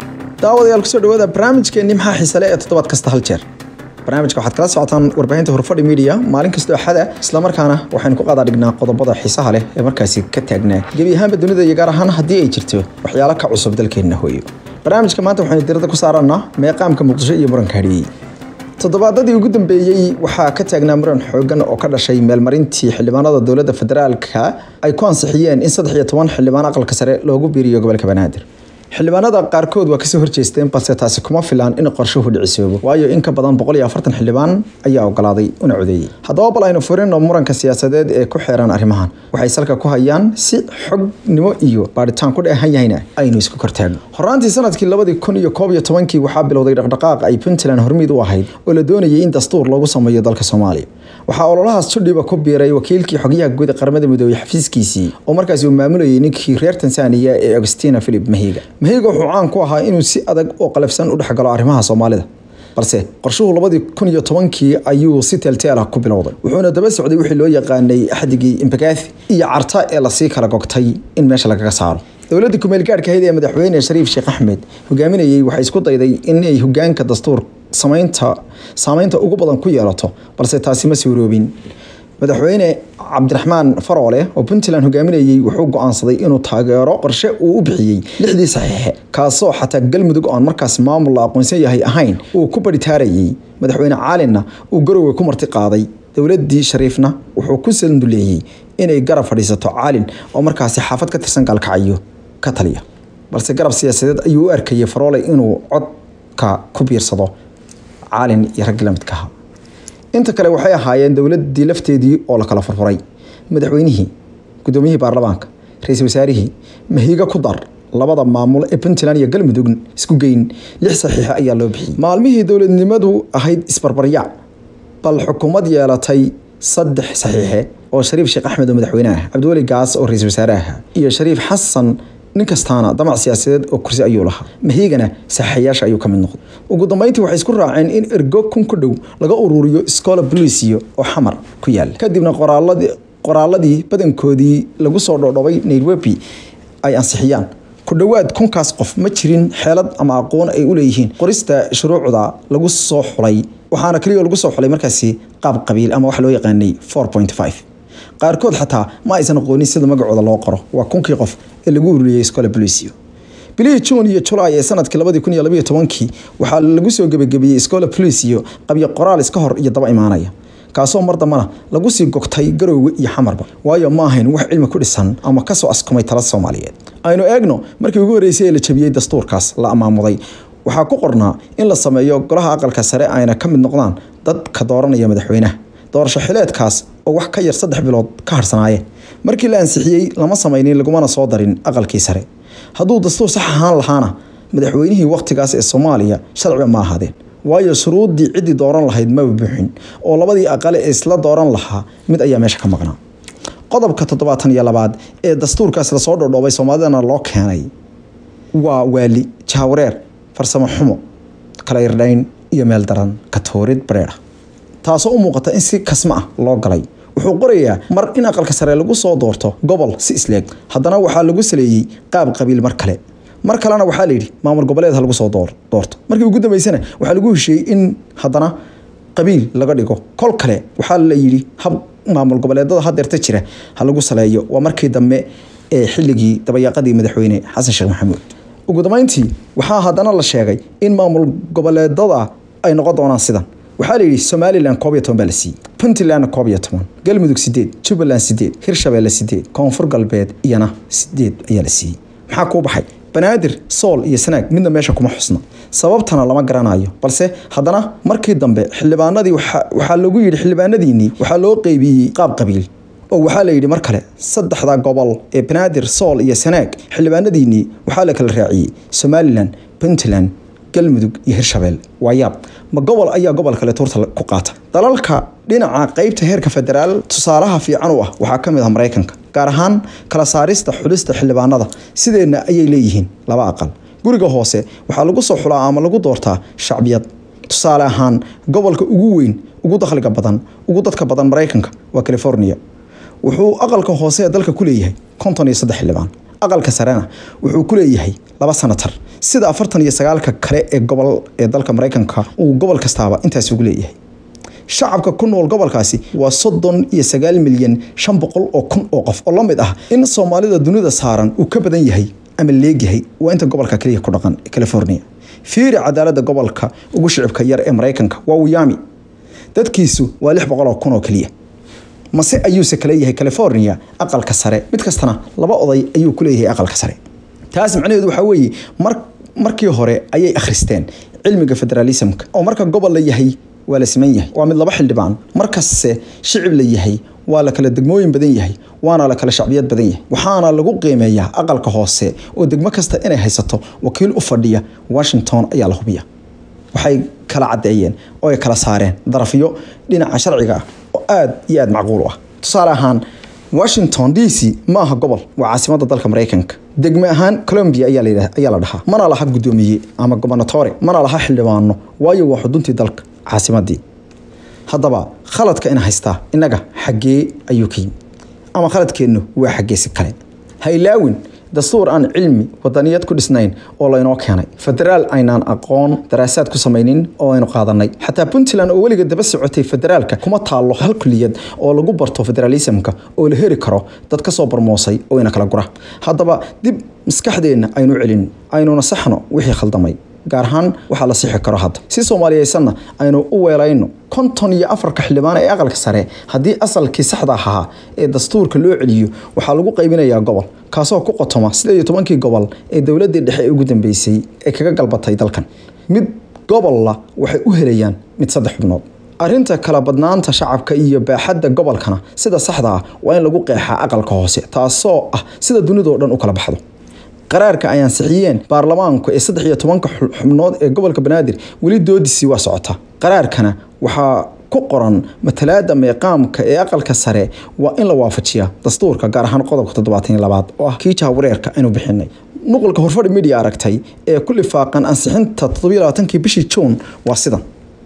daawadayaal kusoo dhawaada barnaamijkeenni maxaa xiisale ee toddobaad kasta hal jeer barnaamijka waxaad kala socotaan warbaahinta horfadhi media maalin kastoo axada islamarkaana waxaynu ku qadaa dhignaa qodobada xiisaha leh ee markaasi ka taagnaa gebi ahaanba dunida iyo gaar ahaan haddii ay jirto waxyaalo ka cusub dalkeenna hooyo barnaamijka maanta waxaynu diradda ku saarannaa meeqaamka muqdisho iyo muranka hadhiyey toddobaadadii ugu dambeeyey waxaa ka taagnaa muran xoogan oo ka dhashay meelmarintii xildhibaanada dowladda federaalka ay ku ansixiyeen in saddex iyo toban xildhibaan aqalka sare loogu biiriyo gobolka banaadir xildhibaanada qaarkood waa kasoo horjeesteen balse taasi kuma filaan in qorshuhu dhicisoobo waayo in ka badan boqol iyo afartan xildhibaan ayaa ogolaaday una codeeyey haddaba bal aynu furino muranka siyaasadeed ee ku xeeran arrimahan waxay salka ku hayaan si xognimo iyo baadhitaan ku dheehan yahayna aynu isku kortaagno horaantii sanadkii labadii kun iyo koob iyo tobankii waxaa bilowday dhaqdhaqaaq ay puntland hormiid u ahayd oo la doonayay in dastuur loogu sameeyo dalka soomaaliya waxaa ololahaas judhiba ku biiray wakiilkii xogyaha guud ee qaramada midoobey xafiiskiisii oo markaasi uu maamulayay ninkii reer tansaaniya ee agostina philip mahiga mahiga wuxuu caan ku ahaa inuu si adag oo qalafsan u dhexgalo arrimaha soomaalida balse qorshuhu labadii kun iyo tobankii ayuu si teelteel ah ku bilowday wuxuuna daba socday wixii loo yaqaanay axdigii imbagathi iyo carta ee lasii kala gogtay in meesha lagaga saaro dowladda kumeel gaadhka ahayd ee madaxweyne shariif sheekh axmed hogaaminayey waxay isku dayday inay hogaanka dastuur samaynta saameynta ugu badan ku yeelato balse taasi ma suuroobin madaxweyne cabdiraxmaan faroole oo puntland hogaaminayey wuxuu go-aansaday inuu taageero qorshe uu u bixiyey lixdii saxiixe kaasoo xataa galmudug oon markaas maamul la aqoonsan yahay ahayn uu ku baritaarayey madaxweyne caalinna uu garowe ku marti qaaday dowladii shariifna wuxuu ku sanduleeyey inay garab fadhiisato caalin oo markaasi xaafad ka tirsan gaalkacyo ka taliya balse garab siyaasadeed ayuu u arkayay faroole inuu codka ku biirsado caalin iyo raggii la midka ahaa inta kale waxay ahaayeen dowladii lafteedii oo la kala furfuray madaxweynihii gudoomiyihii baarlamaanka ra-iisul wasaarihii mahiga ku dar labada maamul ee puntland iyo galmudug isku geyn lix saxiixe ayaa loo bixiyey maalmihii dowladnimadu ahayd isbarbaryaac bal xukuumad yeelatay saddex saxiixe oo shariif sheekh axmed oo madaxweyne ah cabdiweli gaas oo ra-iisul wasaare ah iyo shariif xasan nin kastaana damac siyaasadeed oo kursi ayuu lahaa mahigana saxayaasha ayuu ka mid noqday ugu dambeyntii waxay isku raaceen in ergo kun ku dhow laga ururiyo scola bolicio oo xamar ku yaala kadibna qoraaladii qoraaladii badankoodii lagu soo dhodhobay nairobi ay ansixiyaan ku dhowaad kunkaas qof ma jirin xeelad ama aqoon ay u leeyihiin qorista shuruucda lagu soo xulay waxaana keliya lagu soo xulay markaasi qaab qabiil ama waxa loo yaqaanay four point five qaarkood xataa ma aysan aqoonin sida magacooda loo qoro waa kunkii qof ee lagu ururiyey scola bolicio bilihii juun iyo julaay ee sanadkii labadii kun iyo labaiyo tobankii waxaa lagu soo gebagabeeyey scola bolicio qabyo qoraal iska hor iyo daba imaanaya kaasoo mar dambana lagu sii gogtay garoowe iyo xamarba waayo ma ahayn wax cilmi ku dhisan ama kasoo askumay tala soomaaliyeed aynu eegno markii ugu horreysay ee la jabiyey dastuurkaas la amaamuday waxaa ku qornaa in la sameeyo golaha aqalka sare ayna ka mid noqdaan dadka dooranaya madaxweynaha doorasho xileedkaas oo wax ka yar saddex bilood ka harsanaayeen markii la ansixiyey lama samaynin lagumana soo darin aqalkii sare hadduu dastuur sax ahaan lahaana madaxweynihii wakhtigaas ee soomaaliya sharciba ma ahaadeen waayo shuruuddii ciddii dooran lahayd maba buuxin oo labadii aqale ee isla dooran lahaa mid ayaa meesha ka maqnaa qodobka toddobaatan iyo labaad ee dastuurkaas lasoo dhodhoobay soomaalidana loo keenay waa waali jahwareer farsamo xumo kala irdhayn iyo meel daran katoorid bareera taasoo u muuqata in si kasma ah loo galay wuxuu qorayaa mar in aqalka sare lagu soo doorto gobol si isleeg haddana waxaa lagu saleeyey qaab qabiil mar kale mar kalena waxaa layidhi maamul goboleed ha lagu soo doorto markii ugu dambeysana waxaa lagu hesheeyey in haddana qabiil laga dhigo kol kale waxaa la yidhi hab maamul goboleedada hadeerta jira ha lagu saleeyo waa markii dambe ee xilligii dabayaaqadii madaxweyne xasan sheekh maxamuud ugu dambeyntii waxaa haddana la sheegay in maamul goboleedada ay noqon doonaan sidan waxaa la yidhi somalilan koob iyo toban baa la siiyey puntlandna koob iyo toban galmudug sideed jubbaland sideed hirshabeelle sideed koonfur galbeed iyana sideed ayaa la siiyey maxaa kuu baxay banaadir sool iyo sanaag midna meesha kuma xusna sababtana lama garanayo balse haddana markii dambe xildhibaanadii waxaa lagu yidhi xildhibaanadiinii waxaa loo qeybiyey qaab qabiil oo waxaa la yidhi mar kale saddexda gobol ee banaadir sool iyo sanaag xildhibaanadiinii waxaa la kala raaciyey somalilan puntland galmudug iyo hirshabelle waa yaab ma gobol ayaa gobol kale tuurta ku qaata dalalka dhinaca qeybta heerka federaal tusaalaha fiican u ah waxaa ka mid ah maraykanka gaar ahaan kala saarista xulista xildhibaanada sideenna ayay leeyihiin laba aqal guriga hoose waxaa lagu soo xulaa ama lagu doortaa shacbiyad tusaale ahaan gobolka ugu weyn ugu dakhliga badan ugu dadka badan maraykanka waa california wuxuu aqalka hoose ee dalka ku leeyahay konton iyo saddex xildhibaan aqalka sarena wuxuu ku leeyahay laba sanatar sida afartan iyo sagaalka kale ee gobol ee dalka maraykanka uu gobol kastaaba intaas ugu leeyahay shacabka ku nool gobolkaasi waa soddon iyo sagaal milyan shan boqol oo kun oo qof oo la mid ah in soomaalida dunida saaran uu ka badan yahay ama leegyahay waa inta gobolka kaliya ku dhaqan california fiiri cadaalada gobolka ugu shicibka yar ee maraykanka waa wiyami dadkiisu waa lix boqol oo kun oo keliya mase ayuuse kale yahay california aqalka sare mid kastana laba oday ayuu ku leeyahay aqalka sare taas macnaheedu waxaa weeye mar markii hore ayay akhristeen cilmiga federalismka oo marka gobol la yahay waa la siman yahay waa mid laba xildhibaan markasse shicib la yahay waa la kala degmooyin badan yahay waana la kala shacbiyad badan yahay waxaana lagu qiimeeyaa aqalka hoose oo degmo kasta inay haysato wakiil u fadhiya washington ayaa la hubiya waxay kala caddeeyeen oo ay kala saareen darafyo dhinaca sharciga ah oo aad iyo aad macquul u ah tusaale ahaan washington d c ma aha gobol waa caasimada dalka maraykanka degme ahaan colombia ayaa la dhahaa mana laha guddoomiye ama gobernatore mana laha xildhibaano waayo waa xuduntii dalka caasimadii haddaba khaladka ina haystaa innaga xaggee ayuu ka yimi ama khaladkeennu waa xaggeesi kale ha ilaawin dastuur aan cilmi wadaniyad ku dhisnayn oo laynoo keenay federaal aynaan aqoon daraasaad ku samaynin oo aynu qaadanay xataa puntland oo weliga daba socotay federaalka kuma taallo hal kuliyad oo lagu barto federalismka oo la heri karo dad ka soo barmoosay oo ina kala gura haddaba dib maskaxdeenna aynu celin aynuna saxno wixii khaldamay gaar ahaan waxaa la sixi karo hadda si soomaaliyeysanna aynu u weelayno konton iyo afarka xildhibaan ee aqalka sare haddii asalkii saxda ahaa ee dastuurka loo celiyo waxaa lagu qaybinayaa gobol kaasoo ku qotoma sideed iyo tobankii gobol ee dowladii dhexe ee ugu dambeysay ee kaga galbatay dalkan mid gobolla waxay u helayaan mid saddex xubnood arrinta kala badnaanta shacabka iyo baaxadda gobolkana sida saxda ah waa in lagu qeexaa aqalka hoose taasoo ah sida dunidao dhan u kala baxdo qaraarka ay ansixiyeen baarlamaanku ee saddex iyo tobanka xubnood ee gobolka banaadir weli doodisii waa socota qaraarkana waxaa ku qoran matalaada meeqaamka ee aqalka sare waa in la waafajiya dastuurka gaar ahaan qodobka toddobaatan iyo labaad oo ah kii jahawareerka aynu bixinay nuqulka horfadhi media aragtay ee ku lifaaqan ansixinta toddobiyo labaatankii bishii juun waa sidan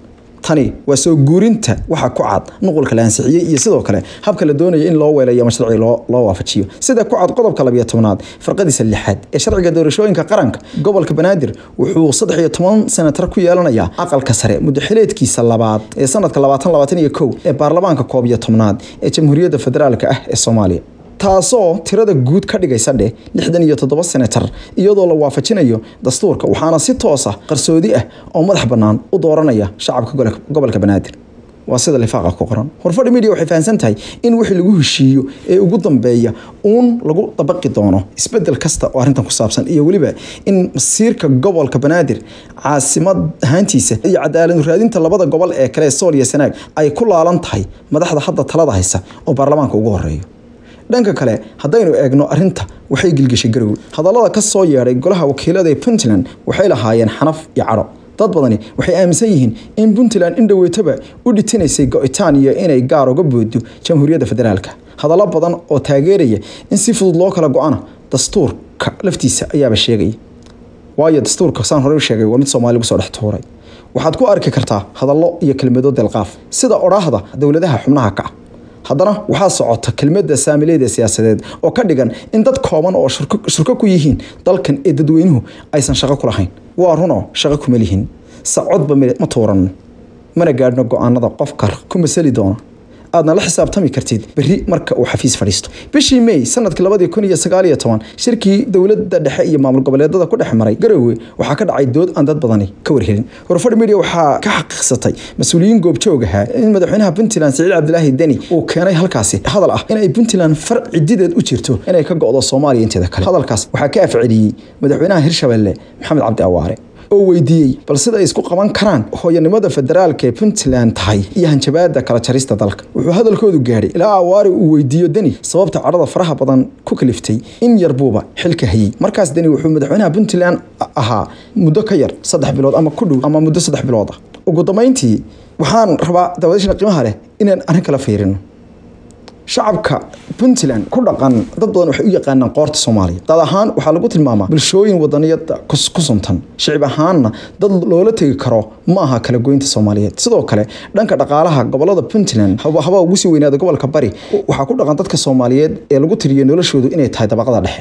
tani waa soo guurinta waxa ku cad nuqulka la ansixiyey iyo sidoo kale habka la doonaya in loo weelayo ama sharci loo waafajiyo sida ku cad qodobka labiyo tobnaad farqadiisa lixaad ee sharciga doorashooyinka qaranka gobolka banaadir wuxuu saddex iyo toban senatar ku yeelanayaa aqalka sare muddaxileedkiisa labaad ee sanadka labaatan labaatan iyo kow ee baarlamaanka koob iyo tobnaad ee jamhuuriyadda federaalka ah ee soomaaliya taasoo tirada guud ka dhigaysa dheh lixdan iyo toddoba senatar iyadoo la waafajinayo dastuurka waxaana si toos ah qarsoodi ah oo madax bannaan u dooranaya shacabka gobolka banaadir waa sida lifaaqa ku qoran horfadhi media waxay fahamsan tahay in wixii lagu heshiiyo ee ugu dambeeya uun lagu dabaqi doono isbedel kasta oo arrintan ku saabsan iyo weliba in masiirka gobolka banaadir caasimad ahaantiisa iyo cadaalad raadinta labada gobol ee kale sool iyo sanaag ay ku laalan tahay madaxda hadda talada haysa oo baarlamaanka ugu horeeyo dhanka kale haddaynu eegno arrinta waxay gilgishay garowe hadallada ka soo yeedhay golaha wakiilada ee puntland waxay lahaayeen xanaf iyo cadho dad badani waxay aaminsan yihiin in puntland in dhoweytaba u dhitinaysay go-itaan iyo inay gaar uga boodo jamhuuriyadda federaalka hadallo badan oo taageeraya in si fudud loo kala go-ana dastuurka laftiisa ayaaba sheegaya waayo dastuurka saan hore u sheegay waa mid soomaali lagu soo dhex tuuray waxaad ku arki kartaa hadallo iyo kelmado delqaaf sida odhaahda dowladaha xubnaha ka ah haddana waxaa socota kelmadda saamileyda siyaasadeed oo ka dhigan in dad kooban oo shurko ku yihiin dalkan ee dadweynuhu aysan shaqo ku lahayn waa runoo shaqo kuma lihin sacodba ma tuuranno mana gaadhno go-aanada qofka ku masali doona aadna la xisaabtami kartid berri marka uu xafiis fadhiisto bishii may sanadkii labadii kun iyo sagaal iyo toban shirkii dowladda dhexe iyo maamul goboleedada ku dhex maray garowe waxaa ka dhacay dood aan dad badani ka warhelin horfadhi media waxaa ka xaqiiqsatay mas-uuliyiin goobjoog ahaa in madaxweynaha puntland siciid cabdilaahi deni uu keenay halkaasi hadal ah in ay puntland far cidideed u jirto inay ka go-do soomaaliya inteeda kale hadalkaas waxaa ka afceliyey madaxweynaha hirshabelle maxamed cabdi awaare oo weydiiyey bal sida ay isku qaban karaan hooyanimada federaalka ee puntland tahay iyo hanjabaada kala jarista dalka wuxuu hadalkoodu gaadhay ilaa awaari uu weydiiyo deni sababta cadhada faraha badan ku kaliftay in yarbuuba xilka hayey markaas deni wuxuu madaxweynaha puntland ahaa muddo ka yar saddex bilood ama ku dhow ama muddo saddex bilood ah ugu dambeyntii waxaan rabaa dawadashana qiimaha leh inaan arrin kala fiirino shacabka puntland ku dhaqan dad badan waxay u yaqaanaan qoorta soomaaliya dad ahaan waxaa lagu tilmaamaa bulshooyin wadaniyada ku suntan shicib ahaanna dad loola tegi karo ma aha kala goynta soomaaliyeed sidoo kale dhanka dhaqaalaha gobolada puntland haba ugu sii weynaada gobolka bari waxaa ku dhaqan dadka soomaaliyeed ee lagu tiriyo noloshoodu inay tahay dabaqada dhexe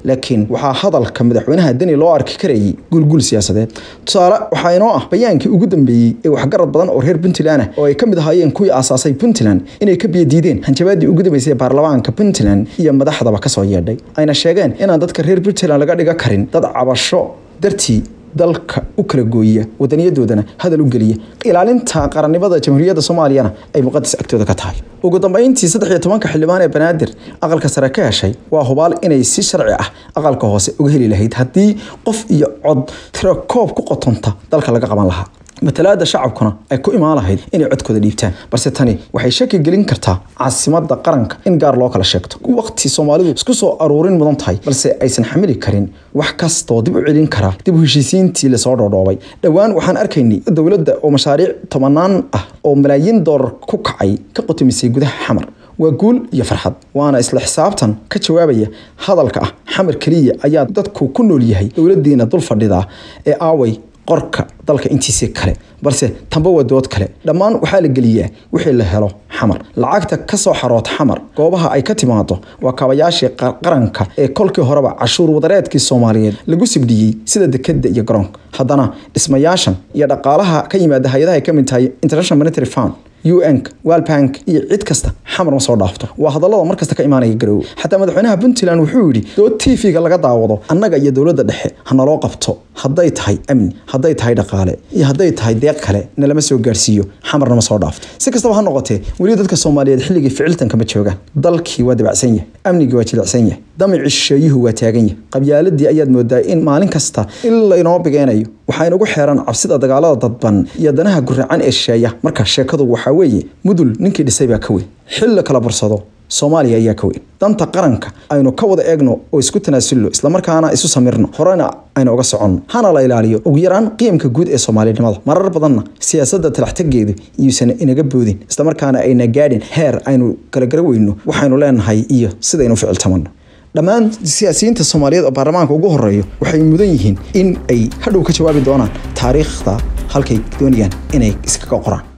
laakiin waxaa hadalka madaxweynaha deni loo arki karayay gulgul siyaasadeed tusaale waxaa inoo ah bayaankii ugu dambeeyey ee waxgarad badan oo reer puntland ah oo ay ka mid ahaayeen kuwii aasaasay puntland inay ka biyadiideen hanjabaadii ugu dambeysay ee baarlamaanka puntland iyo madaxdaba kasoo yeedhay ayna sheegeen inaan dadka reer puntland laga dhiga karin dad cabasho dartii dalka u kala gooya wadaniyadoodana hadal u geliya ilaalinta qarannimada jamhuuriyadda soomaaliyana ay muqadas agtooda ka tahay ugu dambeyntii saddex iyo tobanka xildhibaan ee banaadir aqalka sare ka heshay waa hubaal inay si sharci ah aqalka hoose uga heli lahayd haddii qof iyo cod tirakoob ku qotonta dalka laga qaban lahaa matalaada shacabkuna ay ku imaan lahayd inay codkooda dhiibtaan balse tani waxay shaki gelin kartaa caasimada qaranka in gaar loo kala sheegto waqti soomaalidu isku soo aruurin mudan tahay balse aysan xamili karin wax kastoo dib u celin karaa dib u heshiisiintii lasoo dhoodhoobay dhowaan waxaan arkaynay dowladda oo mashaariic tobanaan ah oo malaayiin doolar ku kacay ka qotomisay gudaha xamar waa guul iyo farxad waana isla xisaabtan ka jawaabaya hadalka ah xamar keliya ayaa dadku ku nool yahay dowladiina dul fadhida ee aaway qorka dalka intiisii kale balse tanba waa dood kale dhammaan waxaa la geliyaa wixii la helo xamar lacagta ka soo xaroota xamar goobaha ay ka timaado waa kaabayaashii qaranka ee kolkii horeba cashuur wadareedkii soomaaliyeed lagu sibdhiyey sida dekeda iyo garoonka haddana dhismayaashan iyo dhaqaalaha ka yimaada hay-adaha ay ka mid tahay international monetary fund un walbank iyo cid kasta xamar ma soo dhaafto waa hadallada mar kasta ka imaanaya garoowe xataa madaxweynaha puntland wuxuu yidhi dood tv-ga laga daawado annaga iyo dowladda dhexe hanaloo qabto hadday tahay amni hadday tahay dhaqaale iyo hadday tahay deeq kale nalama soo gaarsiiyo xamarna ma soo dhaafto si kastaba ha noqotee weli dadka soomaaliyeed xilligii ficiltanka ma joogaan dalkii waa dabacsan yahay amnigii waa jilicsan yahay damicii shisheeyuhu waa taagan yahay qabyaaladii ayaad moodaa in maalin kasta in laynoo bigeenayo waxaa inagu xeeran cabsida dagaalada dadban iyo danaha guracan ee shisheeya marka sheekadu waxaa weeye mudul ninkii dhisay baa ka weyn xil la kala barsado soomaaliya ayaa ka weyn danta qaranka aynu ka wada eegno oo isku tanaasulno islamarkaana isu samirno horena aynu uga soconno hana la ilaaliyo ugu yaraan qiimka guud ee soomaalinimada marar badanna siyaasadda talaxtageedu iyuusan inaga boodin islamarkaana ayna gaadhin heer aynu kala gara weyno waxaynu leenahay iyo sidaynu ficiltamano dhammaan siyaasiyiinta soomaaliyeed oo baarlamaanka ugu horeeyo waxay mudan yihiin in ay hadhow ka jawaabi doonaan taariikhda halkay doonayaan inay iskaga qoraan